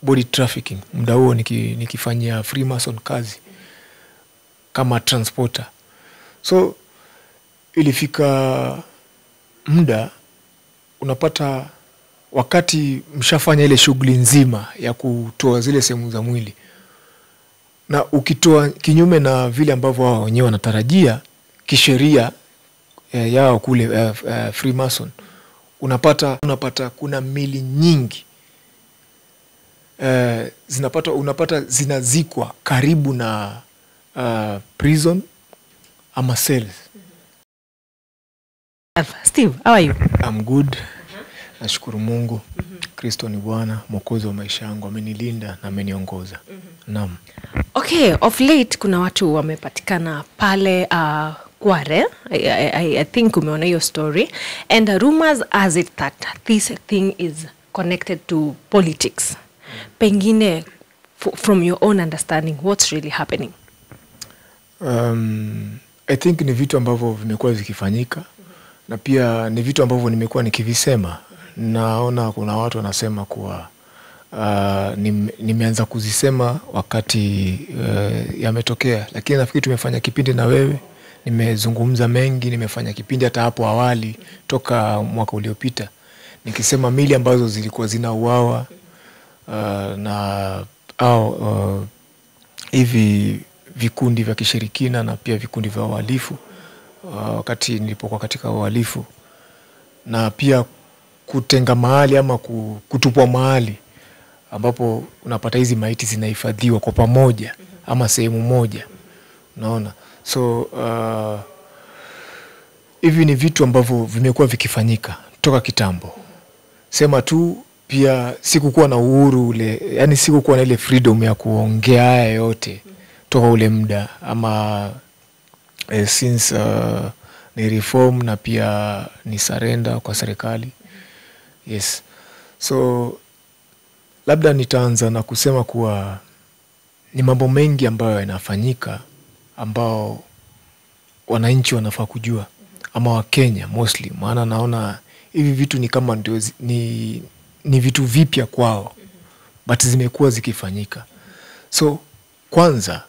body trafficking muda huo niki, nikifanyia freemason kazi kama transporter so ilifika muda unapata wakati mshafanya ile shughuli nzima ya kutoa zile sehemu za mwili na ukitoa kinyume na vile ambavyo wao wenyewe wanatarajia kisheria eh, yao kule eh, eh, freemason unapata unapata kuna mili nyingi eh, zinapata unapata zinazikwa karibu na uh, prison ama cells Steve, how are you? I'm good nashukuru mungu kristo ni bwana mwokozi wa maisha yangu amenilinda na ameniongoza naam Okay, of late kuna watu wamepatikana pale uh, Kware. I, I, I think umeona hiyo story and uh, rumors as it that this thing is connected to politics. Pengine f from your own understanding what's really happening? um, i think ni vitu ambavyo vimekuwa vikifanyika na pia ni vitu ambavyo nimekuwa nikivisema naona kuna watu wanasema kuwa uh, nime, nimeanza kuzisema wakati uh, yametokea lakini nafikiri tumefanya kipindi na wewe nimezungumza mengi nimefanya kipindi hata hapo awali toka mwaka uliopita nikisema mili ambazo zilikuwa zinauawa uh, na au uh, hivi vikundi vya kishirikina na pia vikundi vya uhalifu uh, wakati nilipokuwa katika uhalifu na pia kutenga mahali ama ku- kutupwa mahali ambapo unapata hizi maiti zinahifadhiwa kwa pamoja ama sehemu moja unaona so uh, hivi ni vitu ambavyo vimekuwa vikifanyika toka kitambo sema tu pia sikukuwa na uhuru ule yani sikukuwa na ile freedom ya kuongea haya yote toka ule muda ama eh, since uh, ni reform na pia ni surrender kwa serikali yes so labda nitaanza na kusema kuwa ni mambo mengi ambayo yanafanyika ambao wananchi wanafaa kujua ama wakenya mostly maana naona hivi vitu ni kama ndio zi- ni, ni vitu vipya kwao but zimekuwa zikifanyika so kwanza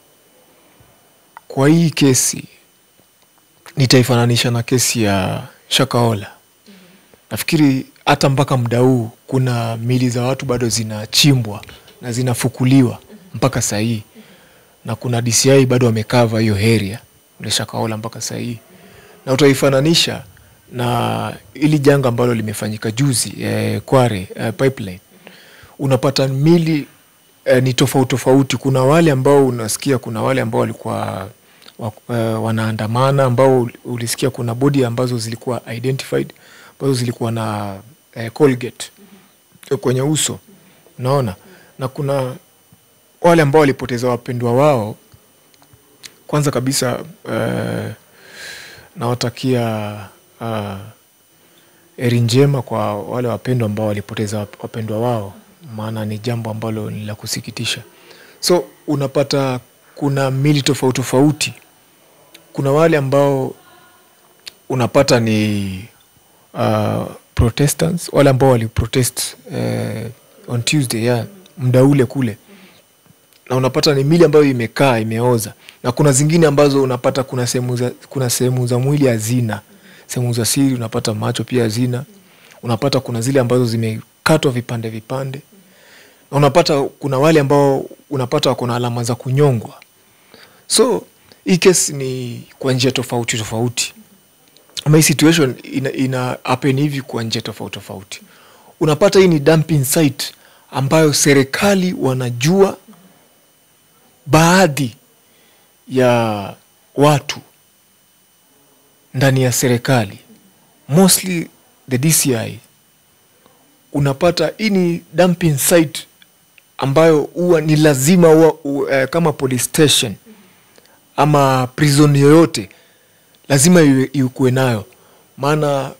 kwa hii kesi nitaifananisha na kesi ya shakaola nafikiri hata mpaka muda huu kuna mili za watu bado zinachimbwa na zinafukuliwa mpaka sahii na kuna dci bado wamekava hiyo heria ule shakaola mpaka sahii na utaifananisha na ili janga ambalo limefanyika juzi eh, kware eh, pipeline unapata mili eh, ni tofauti tofauti kuna wale ambao unasikia kuna wale ambao walikuwa wa, eh, wanaandamana ambao ul- ulisikia kuna bodi ambazo zilikuwa identified ambazo zilikuwa na eh, colgate eh, kwenye uso unaona na kuna wale ambao walipoteza wapendwa wao kwanza kabisa eh, nawatakia uh, eri njema kwa wale wapendwa ambao walipoteza wap- wapendwa wao maana ni jambo ambalo ni la kusikitisha so unapata kuna mili tofauti tofauti kuna wale ambao unapata ni uh, protestants wale ambao waliprotest uh, on tuesday yeah, muda ule kule na unapata ni mili ambayo imekaa imeoza na kuna zingine ambazo unapata kuna sehemu za, kuna sehemu za mwili hazina sehemu za siri unapata macho pia hazina unapata kuna zile ambazo zimekatwa vipande vipande na unapata kuna wale ambao unapata wako na alama za kunyongwa so hii kesi ni kwa njia tofauti tofauti ama hii situation ina, ina happen hivi kwa njia tofauti tofauti unapata hii ni dumping site ambayo serikali wanajua baadhi ya watu ndani ya serikali mostly the dci unapata hii ni dumping site ambayo huwa ni lazima huwa, uh, kama police station ama prison yoyote lazima iwe- ikuwe nayo maana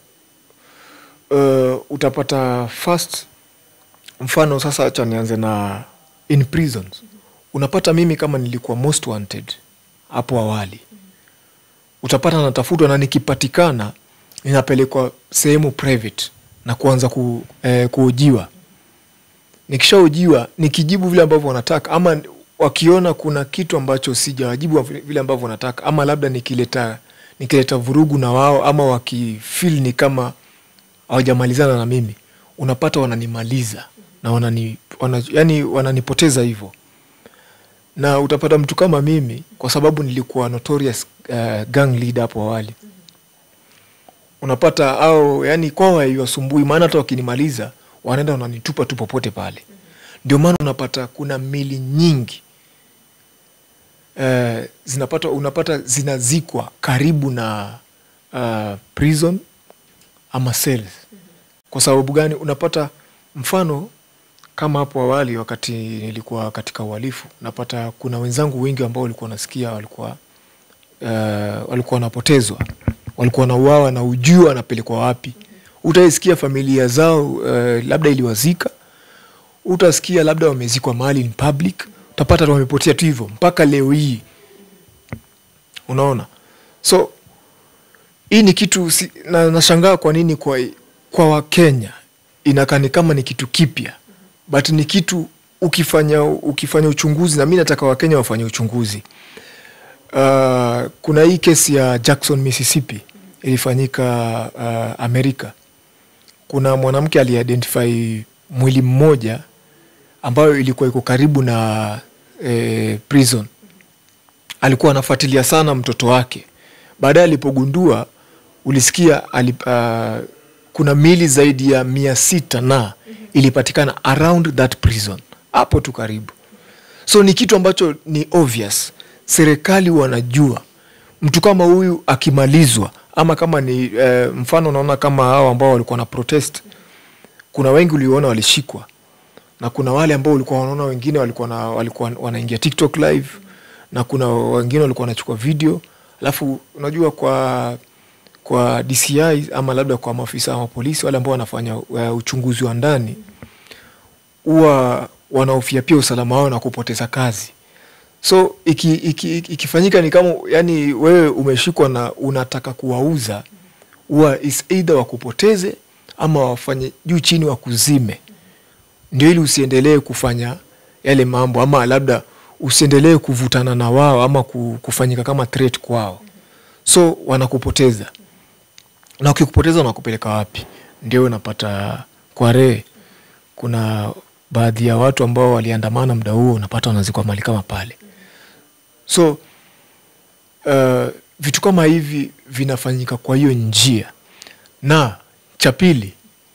uh, utapata first mfano sasa hacha nianze na in prisons unapata mimi kama nilikuwa most wanted hapo awali utapata natafutwa na nikipatikana ninapelekwa sehemu private na kuanza ku, eh, kuojiwa nikishaojiwa nikijibu vile ambavyo wanataka ama wakiona kuna kitu ambacho sijawajibu vile vile ambavyo wanataka ama labda nikileta nikileta vurugu na wao ama wakifil ni kama hawajamalizana na mimi unapata wananimaliza na wanani, wana, yani wananipoteza hivyo na utapata mtu kama mimi kwa sababu nilikuwa notorious uh, gang leader hapo awali unapata au yani kwao haiwasumbui maana hata wakinimaliza wanaenda wananitupa tu popote pale ndio maana unapata kuna mili nyingi uh, zinapata unapata zinazikwa karibu na uh, prison ama cells kwa sababu gani unapata mfano kama hapo awali wakati nilikuwa katika uhalifu napata kuna wenzangu wengi ambao walikuwa nasikia walikuwa uh, walikuwa wanapotezwa walikuwa wanauawa na ujua wanapelekwa wapi utaisikia familia zao uh, labda iliwazika utasikia labda wamezikwa mahali in public utapata tu wamepotea tu hivyo mpaka leo hii unaona so hii ni kitu si, na, nashangaa kwa nini kwa, kwa wakenya inakaa ni kama ni kitu kipya but ni kitu ukifanya ukifanya uchunguzi na mi nataka wakenya wafanye uchunguzi uh, kuna hii kesi ya jackson mississippi ilifanyika uh, amerika kuna mwanamke aliidentify mwili mmoja ambayo ilikuwa iko karibu na eh, prison alikuwa anafuatilia sana mtoto wake baadaye alipogundua ulisikia alip, uh, kuna mili zaidi ya mia sita na ilipatikana around that prison hapo tu karibu so ni kitu ambacho ni obvious serikali wanajua mtu kama huyu akimalizwa ama kama ni eh, mfano naona kama hao ambao walikuwa na protest kuna wengi uliona walishikwa na kuna wale ambao ulikuwa wanaona wengine walikuwa na, walikuwa wanaingia tiktok live na kuna wengine walikuwa wanachukua video alafu unajua kwa kwa dci ama labda kwa maafisa wa polisi wale ambao wanafanya uh, uchunguzi wa ndani huwa wanahofia pia usalama wao na kupoteza kazi so iki, iki, iki, ikifanyika ni kama yani wewe umeshikwa na unataka kuwauza huwa is either wakupoteze ama wafanye juu chini wakuzime ndio ili usiendelee kufanya yale mambo ama labda usiendelee kuvutana na wao ama ku- kufanyika kama threat kwao so wanakupoteza na ukikupoteza wanakupeleka wapi ndio unapata kware kuna baadhi ya watu ambao waliandamana muda huo unapata wanazikwa mali kama pale so uh, vitu kama hivi vinafanyika kwa hiyo njia na cha pili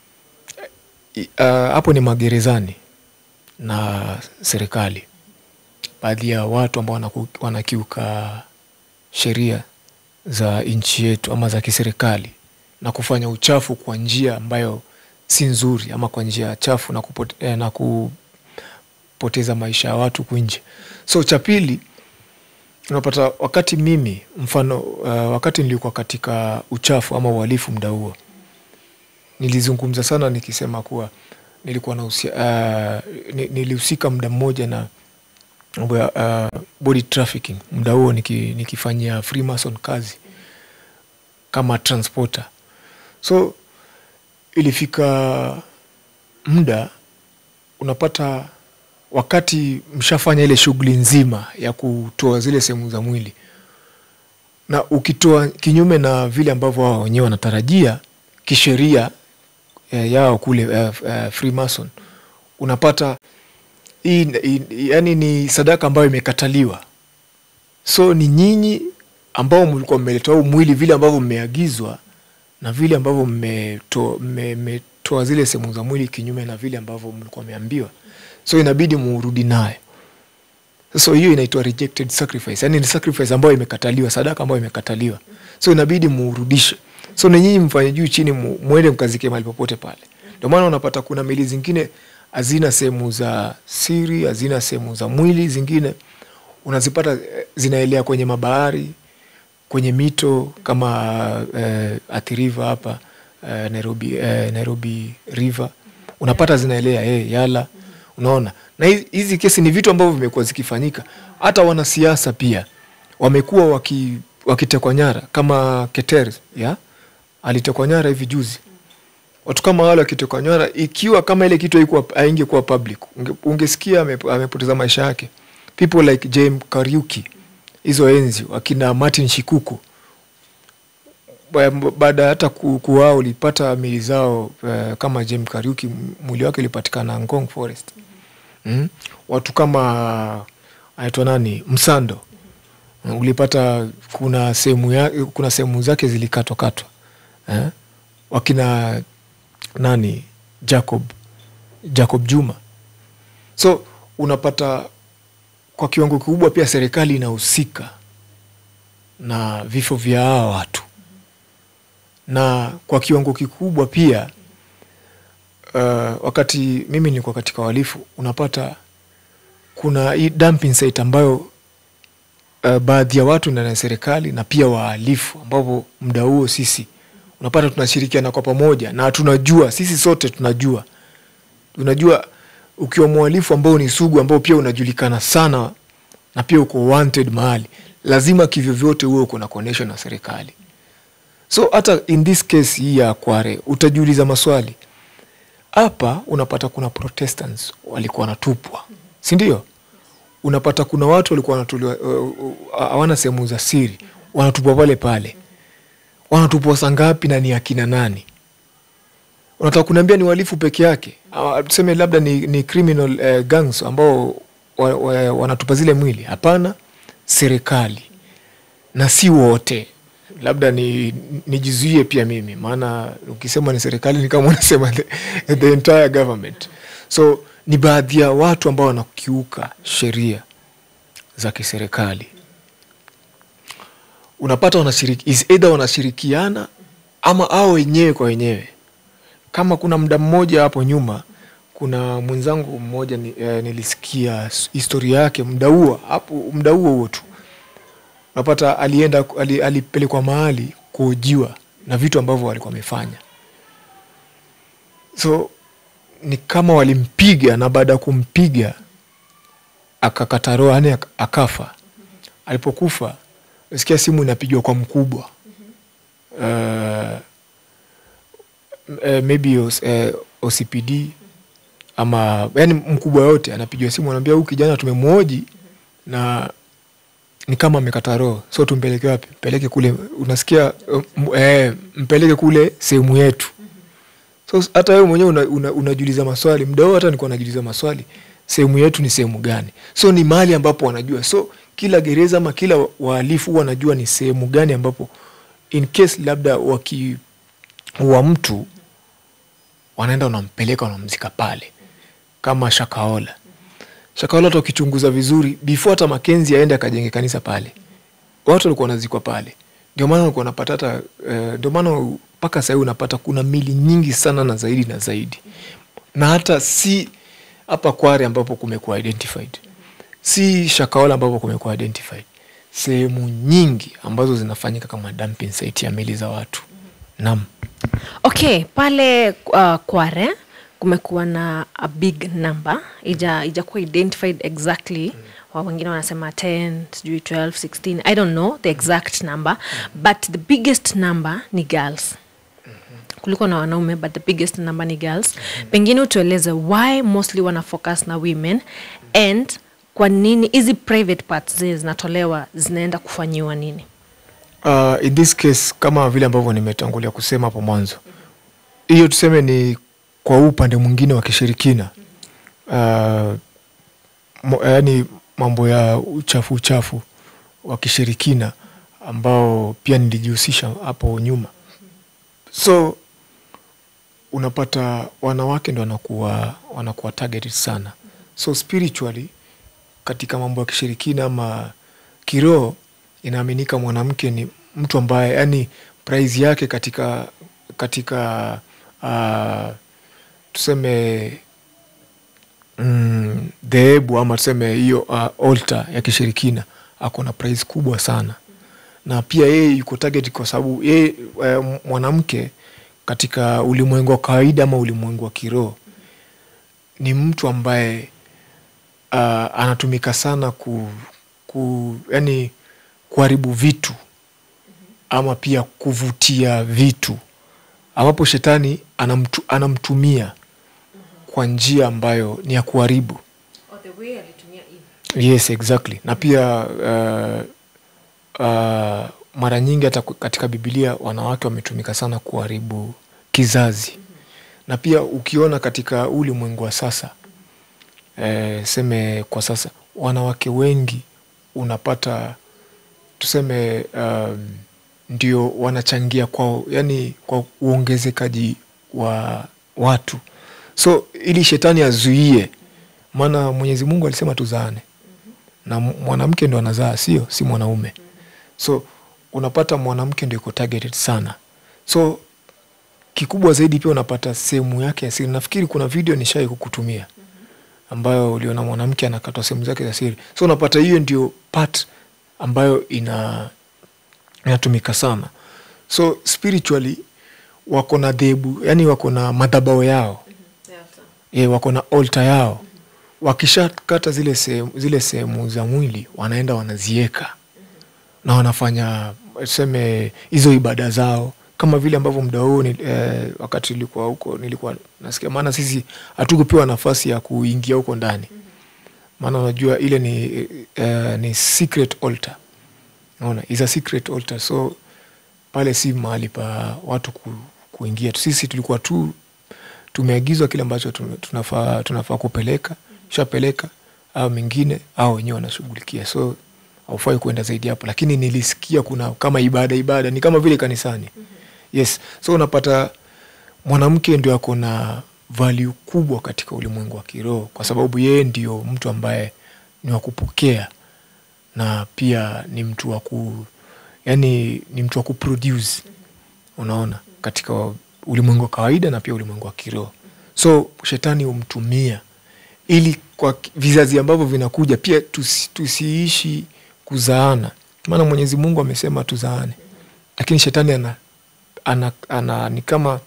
i- uh, hapo ni magerezani na serikali baadhi ya watu ambao wanaku- wanakiuka sheria za nchi yetu ama za kiserikali na kufanya uchafu kwa njia ambayo si nzuri ama kwa njia chafu na, kupote, eh, na kupoteza maisha ya watu kunje so cha pili unapata wakati mimi mfano uh, wakati nilikuwa katika uchafu ama uhalifu muda huo nilizungumza sana nikisema kuwa nilikuwa na uh, ni- nilihusika muda mmoja na mambo ya uh, body trafficking muda huo niki, nikifanyia freemason kazi kama transporter so ilifika muda unapata wakati mshafanya ile shughuli nzima ya kutoa zile sehemu za mwili na ukitoa kinyume na vile ambavyo wao wenyewe wanatarajia kisheria eh, yao kule eh, eh, freemason unapata hii, hii, yani ni sadaka ambayo imekataliwa so ni nyinyi ambao mlikuwa mmeletewa huu mwili vile ambavyo mmeagizwa na vile ambavyo mmetoa mme, mmetoa zile sehemu za mwili kinyume na vile ambavyo mlikuwa mmeambiwa so inabidi muurudi nayo sasa hiyo inaitwa rejected sacrifice yani ni sacrifice ambayo imekataliwa sadaka ambayo imekataliwa so inabidi muurudishe so ni nyinyi mfanye juu chini mu- mwende mkazike mahali popote pale ndio maana unapata kuna meli zingine hazina sehemu za siri hazina sehemu za mwili zingine unazipata eh, zinaelea kwenye mabahari kwenye mito kama eh, Athi River hapa eh, Nairobi, eh, Nairobi River unapata zinaelea eh, Yala unaona na hizi- hizi kesi ni vitu ambavyo vimekuwa zikifanyika hata wanasiasa pia wamekuwa waki, wakitekwa nyara kama Keter ya alitekwa nyara hivi juzi watu kama wale wakitoka nywara ikiwa kama ile kitu haikuwa- haingekuwa public unge, ungesikia ame- amepoteza maisha yake people like James Kariuki hizo enzi wakina Martin Shikuku Ba- baada ya hata ku- kuwao ulipata mili zao uh, kama James Kariuki m- mwili wake ulipatikana Ngong Forest mm? watu kama anaitwa nani Msando Mm, ulipata kuna sehemu ya, kuna sehemu zake zilikatwakatwa eh? wakina nani Jacob Jacob Juma so unapata kwa kiwango kikubwa pia serikali inahusika na vifo vya hawa watu na kwa kiwango kikubwa pia uh, wakati mimi nilikuwa katika uhalifu unapata kuna hii dumping site ambayo uh, baadhi ya watu ndani ya serikali na pia wahalifu ambapo muda huo sisi unapata tunashirikiana kwa pamoja na tunajua sisi sote tunajua unajua ukiwa mhalifu ambao ni sugu ambao pia unajulikana sana na pia uko wanted mahali lazima kivyovyote huwe uko na connection na serikali so hata in this case hii ya kware utajiuliza maswali hapa unapata kuna protestants walikuwa wanatupwa sindio unapata kuna watu walikuwa wanatuliwa uh, uh, hawana sehemu za siri wanatupwa pale pale wanatupwa saa ngapi na ni akina nani unataka kuniambia ni uhalifu peke yake Ama tuseme labda ni, ni criminal uh, gangs ambao wa, wa, wanatupa zile mwili hapana serikali na si wote labda ni nijizuie pia mimi maana ukisema ni serikali ni kama unasema the, the entire government so ni baadhi ya watu ambao wanakiuka sheria za kiserikali unapata wanashiriki, is either wanashirikiana ama ao wenyewe kwa wenyewe kama kuna muda mmoja hapo nyuma kuna mwenzangu mmoja ni, eh, nilisikia s- historia yake muda huo hapo muda huo huo tu unapata alienda ali, alipelekwa mahali kuojiwa na vitu ambavyo walikuwa wamefanya so ni kama walimpiga na baada ya kumpiga akakata roho yani ak- akafa alipokufa sikia simu inapigwa kwa mkubwa uh, uh, maybe os, uh, OCPD ama yani mkubwa yote anapigiwa simu anaambia huyu kijana tumemwoji na ni kama amekata roho so tumpeleke wapi mpeleke kule unasikia uh, m- eh, mpeleke kule sehemu yetu so hata wewe mwenyewe una, una, unajiuliza maswali muda huo hata nilikuwa najiuliza maswali sehemu yetu ni sehemu gani so ni mahali ambapo wanajua so kila gereza ama kila wahalifu huwa wanajua ni sehemu gani ambapo in case labda wakiua mtu wanaenda wanampeleka wanamzika pale kama shakaola shakaola hata ukichunguza vizuri before hata makenzi aende akajenge kanisa pale watu walikuwa wanazikwa pale ndio maana walikuwa wanapata hata eh, ndio maana mpaka sahii unapata kuna mili nyingi sana na zaidi na zaidi na hata si hapa kware ambapo kumekuwa identified si shakaola ambapo kumekuwa identified sehemu nyingi ambazo zinafanyika kama dumping site ya mili za watu nam okay pale uh, kware kumekuwa na a big number ija ijakuwa identified exactly wa wengine wanasema 10 sijui 12 16 i don't know the exact number but the biggest number ni girls kuliko na wanaume but the biggest number ni girls pengine utueleze why mostly wana focus na women and kwa nini hizi private parts zile zinatolewa zinaenda kufanyiwa nini uh, in this case kama vile ambavyo nimetangulia kusema hapo mwanzo hiyo tuseme ni kwa huu upande mwingine wa kishirikina uh, mo, yani mambo ya uchafu uchafu wa kishirikina ambao pia nilijihusisha hapo nyuma so unapata wanawake ndo wanakuwa wanakuwa targeted sana so spiritually katika mambo ya kishirikina ama kiroho inaaminika mwanamke ni mtu ambaye yani prize yake katika katika uh, tuseme mm, dhehebu ama tuseme hiyo uh, altar ya kishirikina ako na prize kubwa sana na pia yeye yuko target kwa sababu yeye uh, mwanamke katika ulimwengu wa kawaida ama ulimwengu wa kiroho ni mtu ambaye uh, anatumika sana ku, ku yani kuharibu vitu ama pia kuvutia vitu ambapo shetani anamtu, anamtumia kwa njia ambayo ni ya kuharibu yes exactly na pia uh, uh, mara nyingi hata katika bibilia wanawake wametumika sana kuharibu kizazi na pia ukiona katika ulimwengu wa sasa eh, seme kwa sasa wanawake wengi unapata tuseme um, ndio wanachangia kwa yani kwa uongezekaji wa watu so ili shetani azuie maana mwenyezi mungu alisema tuzaane na mwanamke ndo anazaa sio si mwanaume so unapata mwanamke ndio iko targeted sana so kikubwa zaidi pia unapata sehemu yake ya siri nafikiri kuna video nishai kukutumia ambayo uliona mwanamke anakatwa sehemu zake za siri so unapata hiyo ndio part ambayo ina inatumika sana so spiritually wako na dhehebu yani wako na madhabao yao e, wako na olta yao wakishakata zile sehemu zile sehemu za mwili wanaenda wanazieka na wanafanya tuseme hizo ibada zao kama vile ambavyo muda huo ni, eh, wakati nilikuwa huko nilikuwa nasikia maana sisi hatukupewa nafasi ya kuingia huko ndani maana unajua ile ni, eh, ni secret altar naona is a secret altar so pale si mahali pa watu ku, kuingia sisi tulikuwa tu tumeagizwa kile ambacho tunafaa tunafaa kupeleka shapeleka au mengine au wenyewe wanashughulikia so haufai kuenda zaidi hapo lakini nilisikia kuna kama ibada ibada ni kama vile kanisani yes so unapata mwanamke ndio ako na value kubwa katika ulimwengu wa kiroho kwa sababu yeye ndio mtu ambaye ni wa kupokea na pia ni mtu wa ku yani ni mtu wa kuproduce unaona katika ulimwengu wa kawaida na pia ulimwengu wa kiroho so shetani humtumia ili kwa vizazi ambavyo vinakuja pia tusi, tusiishi kuzaana maana mwenyezi mungu amesema tuzaane lakini shetani ana, ana, ana ni kama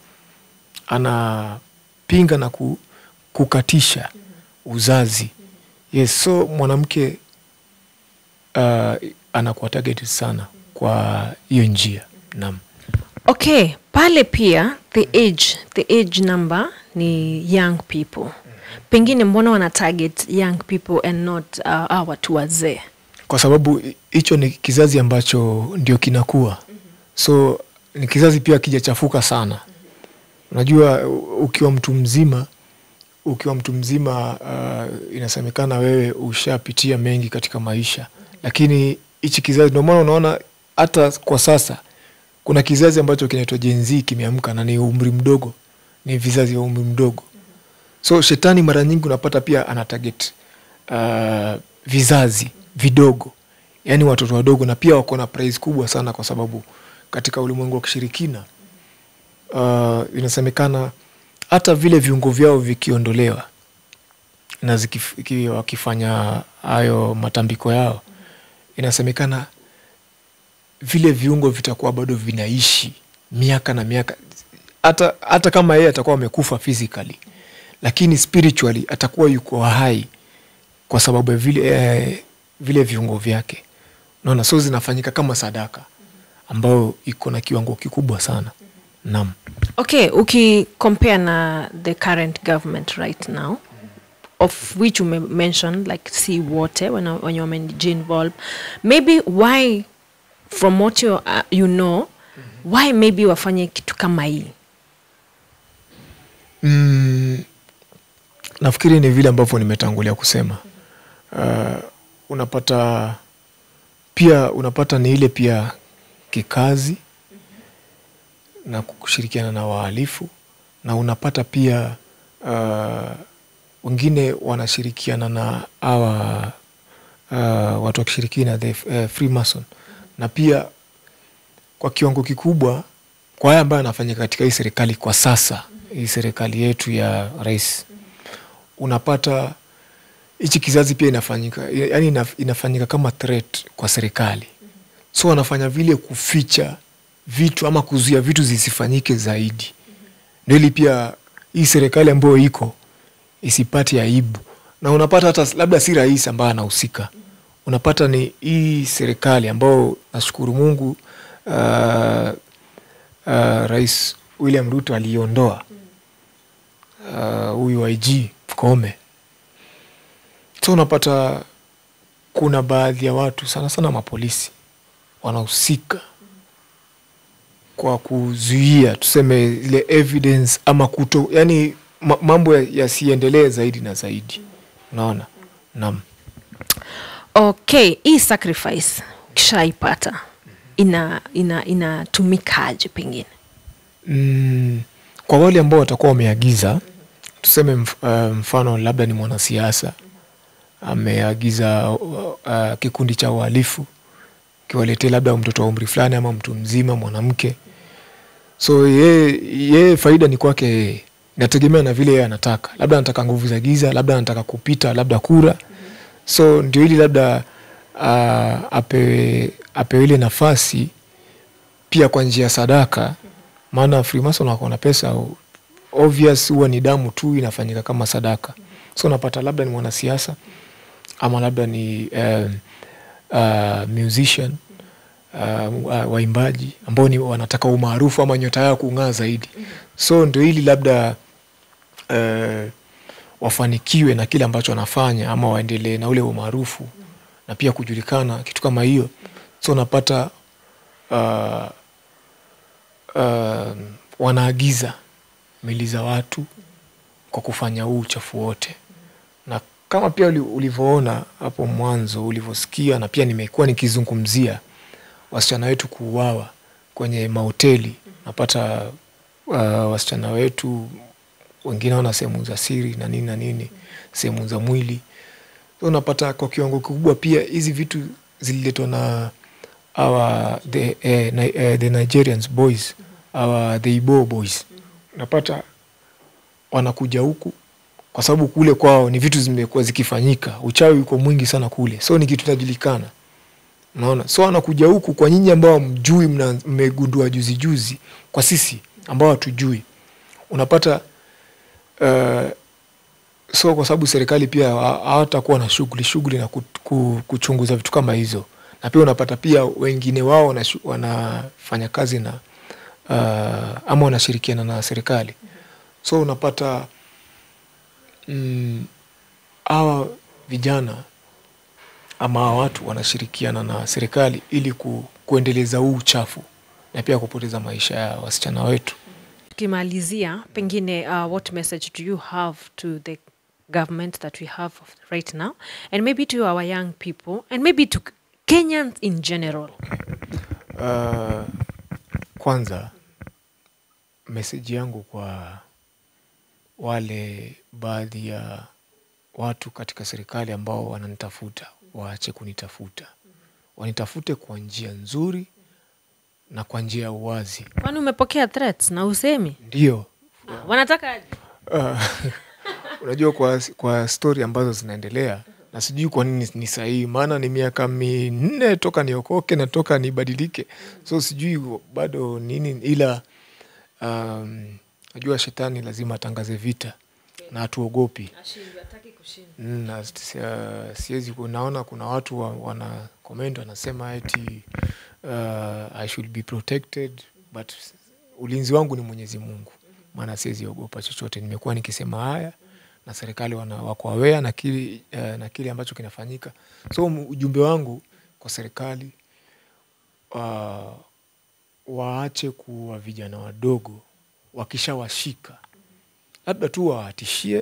anapinga na ku, kukatisha uzazi yes so mwanamke uh, anakuwa targeted sana kwa hiyo njia naam okay pale pia the age the age number ni young people pengine mbona wana target young people and not uh, uh, watu wazee kwa sababu hicho ni kizazi ambacho ndio kinakuwa so ni kizazi pia kijachafuka sana unajua ukiwa mtu mzima ukiwa mtu mzima uh, inasemekana wewe ushapitia mengi katika maisha lakini hichi kizazi ndio maana unaona hata kwa sasa kuna kizazi ambacho kinaitwa jenzi kimeamka na ni umri mdogo ni vizazi vya umri mdogo so shetani mara nyingi unapata pia ana target uh, vizazi vidogo yaani watoto wadogo na pia wako na prize kubwa sana kwa sababu katika ulimwengu wa kishirikina uh, inasemekana hata vile viungo vyao vikiondolewa na zikif, wakifanya hayo matambiko yao inasemekana vile viungo vitakuwa bado vinaishi miaka na miaka hata, hata kama yeye atakuwa amekufa physically lakini spiritually atakuwa yuko hai kwa sababu ya vile, eh, vile viungo vyake naona so zinafanyika kama sadaka ambayo iko na kiwango kikubwa sana naam okay ukicompare na the current government right now of which ume mention like si wote wenye wamejiinvolve maybe why from what you, uh, you know why maybe wafanye kitu kama hii mm, nafikiri ni vile ambavyo nimetangulia kusema uh, unapata pia unapata ni ile pia kikazi na kushirikiana na wahalifu na unapata pia uh, wengine wanashirikiana na awa uh, watu wakishirikina the uh, freemason na pia kwa kiwango kikubwa kwa haya ambayo anafanyika katika hii serikali kwa sasa hii serikali yetu ya rais unapata hichi kizazi pia inafanyika yani inafanyika kama threat kwa serikali so wanafanya vile kuficha vitu ama kuzuia vitu zisifanyike zaidi ndo ili pia hii serikali ambayo iko isipate aibu na unapata hata labda si rais ambaye anahusika unapata ni hii serikali ambayo nashukuru mungu uh, uh, rais William Ruto aliondoa uh, huyu IG Koome. So unapata kuna baadhi ya watu sana sana mapolisi wanahusika kwa kuzuia tuseme ile evidence ama kuto, yani ma- mambo ya- yasiendelee zaidi na zaidi. Unaona, naam. okay hii sacrifice ukishaipata ina ina inatumikaje pengine Mm, kwa wale ambao watakuwa wameagiza tuseme mf, uh, mfano labda ni mwanasiasa ameagiza uh, uh, kikundi cha uhalifu kiwaletee labda mtoto wa umri fulani ama mtu mzima mwanamke so yeye ye, faida ni kwake yeye inategemea na vile yeye anataka labda anataka nguvu za giza labda anataka kupita labda kura so ndio ili labda uh, apewe, apewe ile nafasi pia kwa njia ya sadaka maana freemason wako na pesa obvious huwa ni damu tu inafanyika kama sadaka so unapata labda ni mwanasiasa ama labda ni um, uh, musician uh, wa- waimbaji ambao ni wanataka umaarufu ama nyota yao kung'aa zaidi so ndio ili labda uh, wafanikiwe na kile ambacho wanafanya ama waendelee na ule umaarufu na pia kujulikana kitu kama hiyo so unapata uh, uh, wanaagiza mili za watu kwa kufanya huu uchafu wote na kama pia uli- ulivyoona hapo mwanzo ulivyosikia na pia nimekuwa nikizungumzia wasichana wetu kuuawa kwenye mahoteli napata uh, wasichana wetu wengine wana sehemu za siri na nini na nini sehemu za mwili so unapata kwa kiwango kikubwa pia hizi vitu zililetwa na our the, eh, ni, eh, the nigerians boys our the ibo boys unapata wanakuja huku kwa sababu kule kwao ni vitu zimekuwa zikifanyika uchawi uko mwingi sana kule so ni kitu inajulikana unaona so anakuja huku kwa nyinyi ambao mjui mmegundua juzi juzi kwa sisi ambao hatujui unapata uh, so kwa sababu serikali pia ha- hawatakuwa na shughuli shughuli na ku- ku- kuchunguza vitu kama hizo na pia unapata pia wengine wao wanashu- wanafanya kazi na uh, ama wanashirikiana na serikali so unapata mm, hawa vijana ama hawa watu wanashirikiana na serikali ili ku, kuendeleza huu uchafu na pia kupoteza maisha ya wasichana wetu tukimalizia pengine uh, what message do you have to the government that we have right now and maybe to our young people and maybe to kenyans in general Uh, kwanza meseji yangu kwa wale baadhi ya watu katika serikali ambao wananitafuta waache kunitafuta wanitafute kwa njia nzuri na kwa njia ya uwazi kwani umepokea threats na usemi ndio Ah, wanataka aje? uh, unajua kwa, kwa stori ambazo zinaendelea na sijui kwa nini ni sahihi maana ni miaka minne toka niokoke na toka nibadilike so sijui bado nini ila um, najua shetani lazima atangaze vita na hatuogopi Mm, na si- uh, siwezi ku- naona kuna watu wa, wana comment wanasema eti uh, I should be protected but ulinzi wangu ni Mwenyezi Mungu, maana siwezi ogopa chochote. Nimekuwa nikisema haya na serikali wana, wako aware na kile, uh, na kile ambacho kinafanyika. So m- ujumbe wangu kwa serikali uh, waache kuwa vijana wadogo, wakishawashika labda tu wawatishie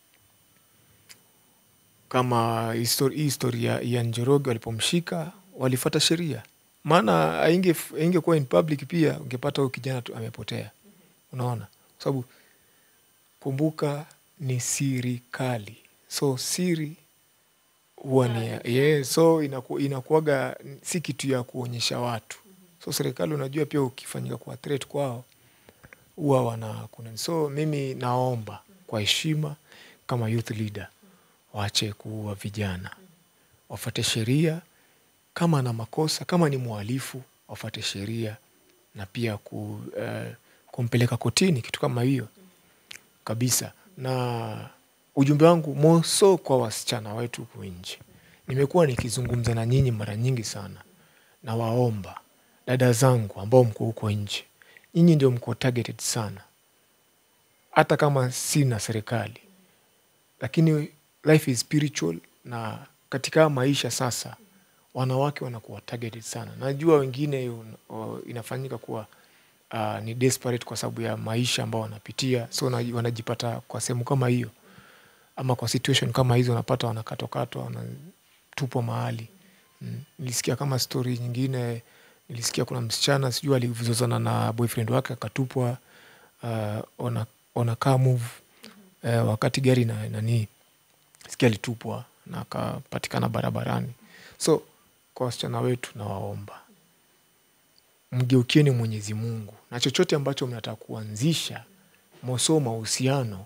kama histori- hii histori ya ya Njoroge walipomshika walifata sheria, maana ainge ingekuwa in public pia ungepata huyu kijana tu amepotea. Unaona, kwa sababu kumbuka ni siri kali, so siri huwa ni ya- yeah, so inaku, inakuwaga si kitu ya kuonyesha watu. So serikali unajua pia ukifanyika kwa threat kwao huwa wana kuna, so mimi naomba kwa heshima kama youth leader waache kuua vijana, wafate sheria. Kama ana makosa, kama ni mhalifu, wafate sheria na pia ku, uh, kumpeleka kotini, kitu kama hiyo kabisa. Na ujumbe wangu moso kwa wasichana wetu huku nje, nimekuwa nikizungumza na nyinyi mara nyingi sana, na waomba dada zangu ambao mko huko nje, nyinyi ndio mko targeted sana hata kama si na serikali lakini life is spiritual na katika maisha sasa wanawake wanakuwa targeted sana najua wengine un- o- inafanyika kuwa uh, ni desperate kwa sababu ya maisha ambao wanapitia so na- wanajipata kwa sehemu kama hiyo ama kwa situation kama hizo wanapata wanakatwakatwa wanatupwa mahali mm. nilisikia kama story nyingine nilisikia kuna msichana sijui alivizozana na boyfriend wake akatupwa uh, ona, ona car move uh, wakati gari na nani sikia alitupwa na akapatikana barabarani so kwa wasichana wetu nawaomba mgeukieni mwenyezi mungu na chochote ambacho mnataka kuanzisha moso mahusiano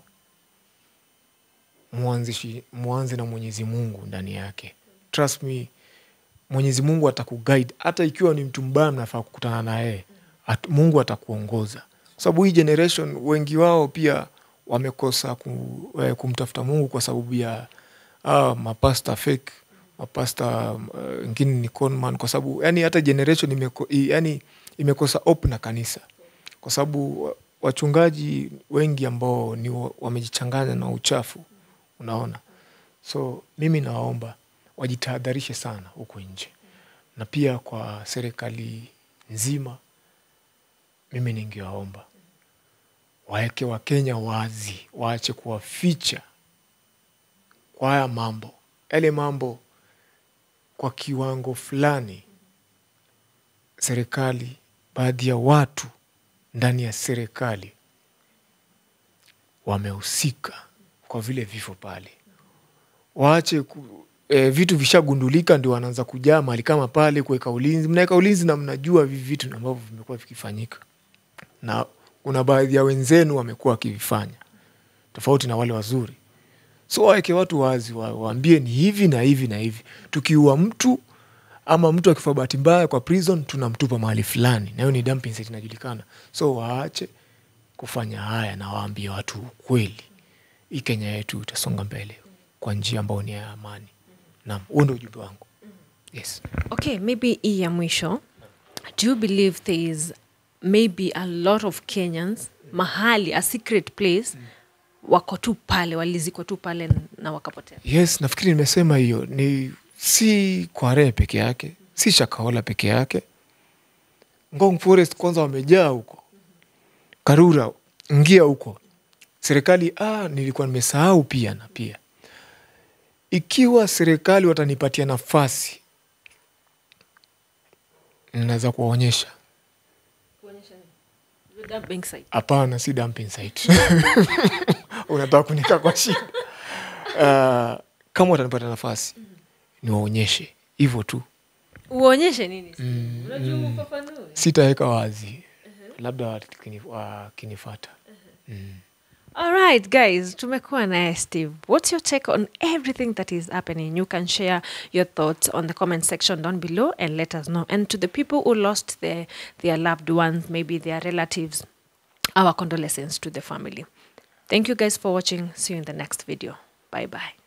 muanzishi muanze na mwenyezi mungu ndani yake trust me mwenyezi mungu atakuguide hata ikiwa ni mtu mbaya mnafaa kukutana naye at, mungu atakuongoza kwa sababu hii generation wengi wao pia wamekosa ku, eh, kumtafuta mungu kwa sababu ya ah, mapasta fake mapasta uh, wengine ni conman kwa sababu yani hata generation imeko, i- yani imekosa op na kanisa kwa sababu wa- wachungaji wengi ambao ni wa- wamejichanganya na uchafu unaona so mimi nawaomba wajitahadharishe sana huko nje na pia kwa serikali nzima mimi ningewaomba waeke wakenya wazi waache kuwaficha kwa haya mambo yale mambo kwa kiwango fulani serikali baadhi ya watu ndani ya serikali wamehusika kwa vile vifo pale waache ku, e, vitu vishagundulika ndio wanaanza kujaa mahali kama pale kuweka ulinzi mnaweka ulinzi na mnajua hivi vitu ambavyo vimekuwa vikifanyika na kuna baadhi ya wenzenu wamekuwa wakivifanya tofauti na wale wazuri so waweke watu wazi wa- waambie ni hivi na hivi na hivi tukiua mtu ama mtu akifa bahati mbaya kwa prison tunamtupa mahali fulani na hiyo ni dumping site inajulikana so waache kufanya haya na waambie watu ukweli hii kenya yetu itasonga mbele kwa njia ambayo ni ya amani naam huo ndio ujumbe wangu yes okay maybe hii ya mwisho do you believe there is maybe a lot of kenyans mahali a secret place wako tu pale walizikwa tu pale na wakapotea yes nafikiri nimesema hiyo ni si kware peke yake si shakaola peke yake ngong forest kwanza wamejaa huko karura ngia huko serikali ah, nilikuwa nimesahau pia na pia ikiwa serikali watanipatia nafasi naweza kuwaonyesha Dumping site. hapana si dumping site unataka kunika kwa shida uh, kama watanipata nafasi niwaonyeshe hivyo tu uonyeshe nini unajua ufafanue sitaweka wazi labda wakini- wakinifata All right, guys, tumekuwa naye Steve. What's your take on everything that is happening? You can share your thoughts on the comment section down below and let us know. And to the people who lost their, their loved ones, maybe their relatives, our condolences to the family. Thank you guys for watching. See you in the next video. Bye bye.